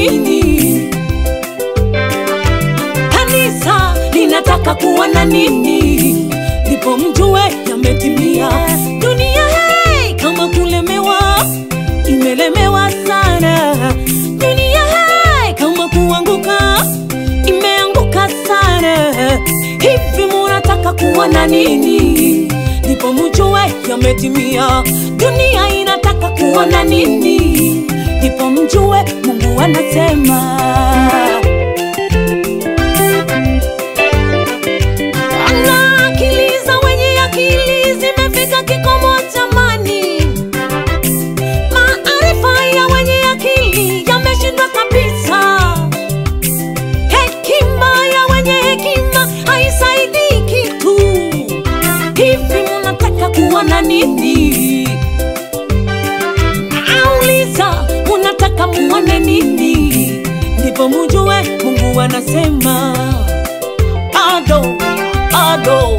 nini? Kanisa linataka kuona nini? Ndipo mjue yametimia. Dunia hey, kama kulemewa, imelemewa sana. Dunia hey, kama kuanguka, imeanguka sana. Hivi munataka kuona nini? Ndipo mjue yametimia. Dunia inataka kuona nini? Ndipo mjue Mungu anasema. Anaakiliza wenye akili zimefika kikomo jamani. Maarifa ya wenye akili yameshindwa kabisa. Hekima ya wenye hekima haisaidii kitu. Hivi munataka kuona nini? Nauliza, munataka muone nini? Ndipo mujue Mungu anasema bado, bado,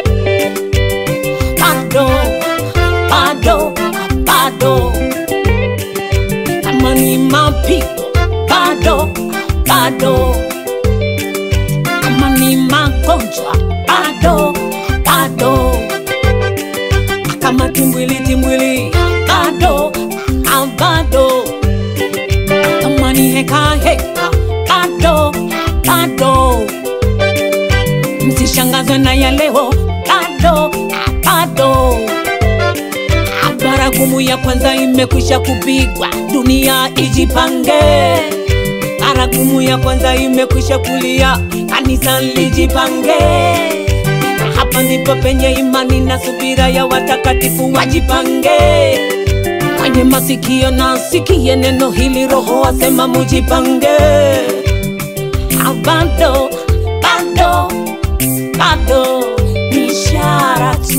bado, bado, bado. Kama ni mapigo bado, bado. Kama ni magonjwa bado, bado. Kama timbwili timbwili bado, ah, bado. Kama ni heka heka bado, bado. Msishangazwe na ya leo bado, ah, bado. Baragumu ya kwanza imekwisha kupigwa, dunia ijipange. Baragumu ya kwanza imekwisha kulia, kanisa lijipange. Hapa ndipo penye imani na subira ya watakatifu wajipange. Mwenye masikio na sikie neno hili, Roho asema mujipange. Ah, Bado, bado, bado ni ishara tu,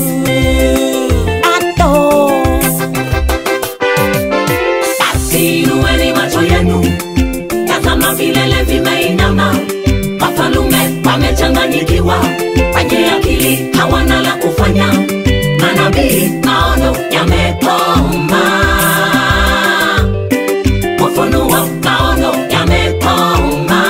bado basi inueni macho yenu, tazama vilele vimeinama, wafalume wamechanganyikiwa, wenye akili hawana la kufanya, manabii maono yamekoma, ufunuo maono yamekoma.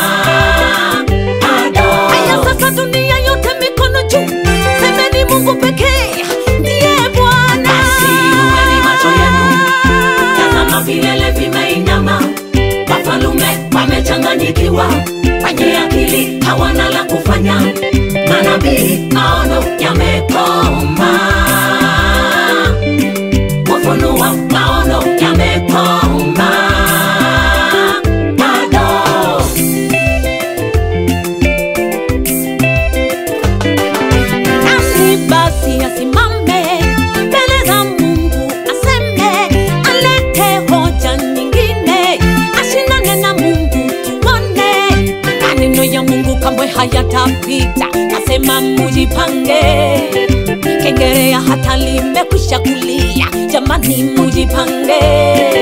Bado. Haya sasa, dunia yote mikono juu, semeni Mungu pekee ndiye Bwana. Basi inueni macho yenu, tazama vilele vimeinama, wafalume wamechanganyikiwa, wenye akili hawana la kufanya, manabii maono yamekoma, ufunuo maono yamekoma. Bado. Nani basi asimame mbele za Mungu aseme, alete hoja nyingine, ashindane na Mungu tuone. Maneno ya Mungu kamwe hayatapita, nasema mujipange. Kengerea hata limekwisha kulia, jamani mujipange.